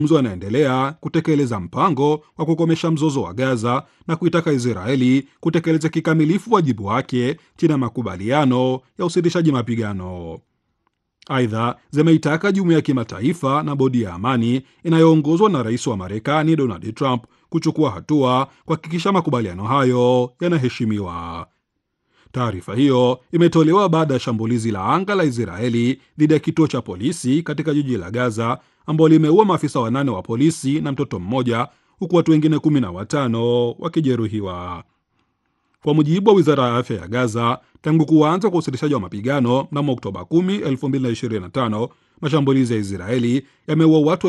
mazungumzo yanaendelea kutekeleza mpango wa kukomesha mzozo wa Gaza na kuitaka Israeli kutekeleza kikamilifu wajibu wake chini ya makubaliano ya usitishaji mapigano. Aidha, zimeitaka jumuiya ya kimataifa na bodi ya amani inayoongozwa na rais wa Marekani Donald Trump kuchukua hatua kuhakikisha makubaliano hayo yanaheshimiwa. Taarifa hiyo imetolewa baada ya shambulizi la anga la Israeli dhidi ya kituo cha polisi katika jiji la Gaza ambao limeua maafisa wanane wa polisi na mtoto mmoja huku watu wengine kumi na watano wakijeruhiwa. Kwa mujibu wa wizara ya afya ya Gaza, tangu kuanza kwa usitishaji wa mapigano mnamo Oktoba 10, 2025 mashambulizi ya Israeli yameua watu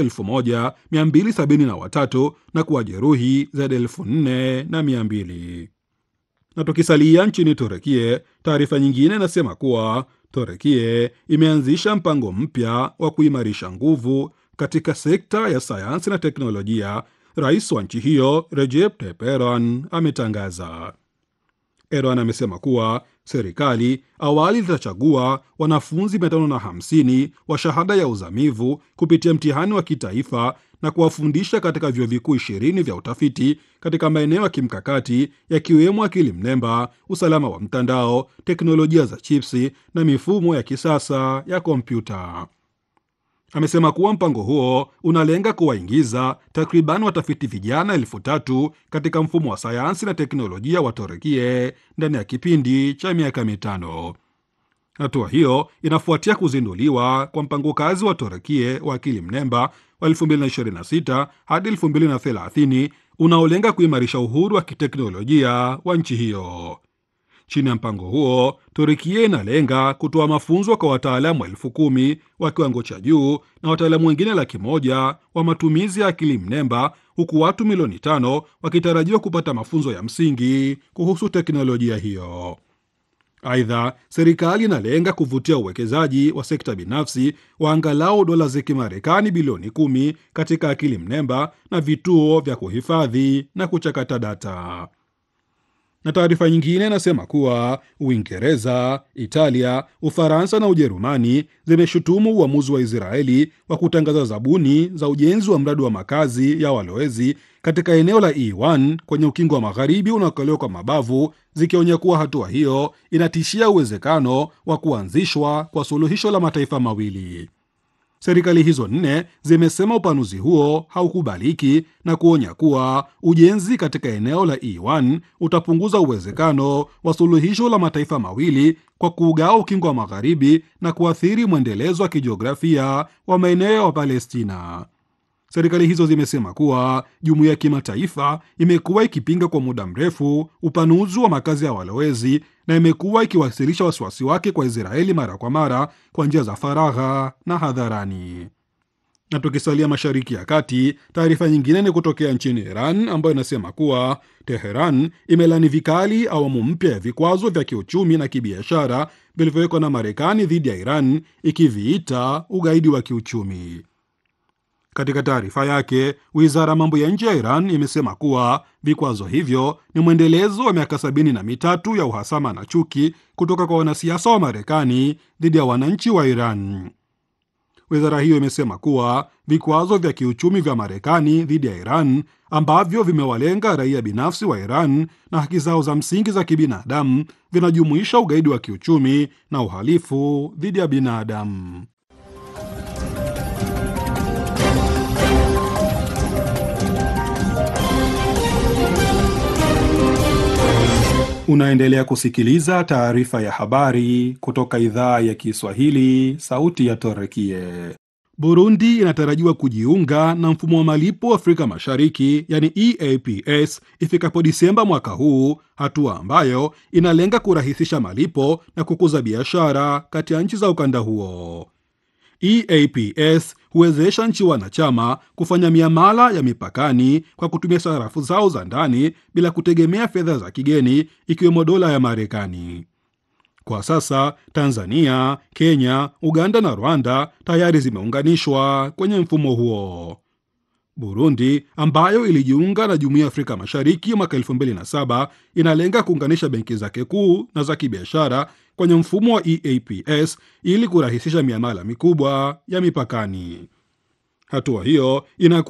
1273 na kuwajeruhi zaidi ya 4200 na tukisalia nchini Turekie, taarifa nyingine inasema kuwa Turekie imeanzisha mpango mpya wa kuimarisha nguvu katika sekta ya sayansi na teknolojia. Rais wa nchi hiyo Recep Tayyip Erdogan ametangaza. Erdogan amesema kuwa serikali awali litachagua wanafunzi 550 wa shahada ya uzamivu kupitia mtihani wa kitaifa na kuwafundisha katika vyuo vikuu ishirini vya utafiti katika maeneo ya kimkakati yakiwemo akili mnemba, usalama wa mtandao, teknolojia za chipsi na mifumo ya kisasa ya kompyuta. Amesema kuwa mpango huo unalenga kuwaingiza takriban watafiti vijana elfu tatu katika mfumo wa sayansi na teknolojia wa Torekie ndani ya kipindi cha miaka mitano. Hatua hiyo inafuatia kuzinduliwa kwa mpango kazi wa Torekie wa akili mnemba wa 2026 hadi 2030 unaolenga kuimarisha uhuru wa kiteknolojia wa nchi hiyo. Chini ya mpango huo, Turkia inalenga kutoa mafunzo kwa wataalamu elfu kumi wa kiwango cha juu na wataalamu wengine laki moja wa matumizi ya akili mnemba, huku watu milioni tano wakitarajiwa kupata mafunzo ya msingi kuhusu teknolojia hiyo. Aidha, serikali inalenga kuvutia uwekezaji wa sekta binafsi wa angalau dola za Kimarekani bilioni kumi katika akili mnemba na vituo vya kuhifadhi na kuchakata data na taarifa nyingine inasema kuwa Uingereza, Italia, Ufaransa na Ujerumani zimeshutumu uamuzi wa Israeli wa kutangaza zabuni za ujenzi wa mradi wa makazi ya walowezi katika eneo la E1 kwenye ukingo wa magharibi unaokaliwa kwa mabavu, zikionya kuwa hatua hiyo inatishia uwezekano wa kuanzishwa kwa suluhisho la mataifa mawili. Serikali hizo nne zimesema upanuzi huo haukubaliki na kuonya kuwa ujenzi katika eneo la E1 utapunguza uwezekano wa suluhisho la mataifa mawili kwa kuugawa ukingo wa magharibi na kuathiri mwendelezo wa kijiografia wa maeneo ya Palestina. Serikali hizo zimesema kuwa jumuiya ya kimataifa imekuwa ikipinga kwa muda mrefu upanuzi wa makazi ya walowezi na imekuwa ikiwasilisha wasiwasi wake kwa Israeli mara kwa mara kwa njia za faragha na hadharani. Na tukisalia Mashariki ya Kati, taarifa nyingine ni kutokea nchini Iran ambayo inasema kuwa Teheran imelani vikali awamu mpya ya vikwazo vya kiuchumi na kibiashara vilivyowekwa na Marekani dhidi ya Iran, ikiviita ugaidi wa kiuchumi. Katika taarifa yake, wizara ya mambo ya nje ya Iran imesema kuwa vikwazo hivyo ni mwendelezo wa miaka sabini na mitatu ya uhasama na chuki kutoka kwa wanasiasa wa Marekani dhidi ya wananchi wa Iran. Wizara hiyo imesema kuwa vikwazo vya kiuchumi vya Marekani dhidi ya Iran ambavyo vimewalenga raia binafsi wa Iran na haki zao za msingi za kibinadamu vinajumuisha ugaidi wa kiuchumi na uhalifu dhidi ya binadamu. Unaendelea kusikiliza taarifa ya habari kutoka idhaa ya Kiswahili, sauti ya Torekie. Burundi inatarajiwa kujiunga na mfumo wa malipo Afrika Mashariki, yani EAPS, ifikapo Disemba mwaka huu, hatua ambayo inalenga kurahisisha malipo na kukuza biashara kati ya nchi za ukanda huo. EAPS huwezesha nchi wanachama kufanya miamala ya mipakani kwa kutumia sarafu zao za ndani bila kutegemea fedha za kigeni ikiwemo dola ya Marekani. Kwa sasa Tanzania, Kenya, Uganda na Rwanda tayari zimeunganishwa kwenye mfumo huo. Burundi ambayo ilijiunga na Jumuiya ya Afrika Mashariki mwaka 2007 inalenga kuunganisha benki zake kuu na za kibiashara kwenye mfumo wa EAPS ili kurahisisha miamala mikubwa ya mipakani. Hatua hiyo ina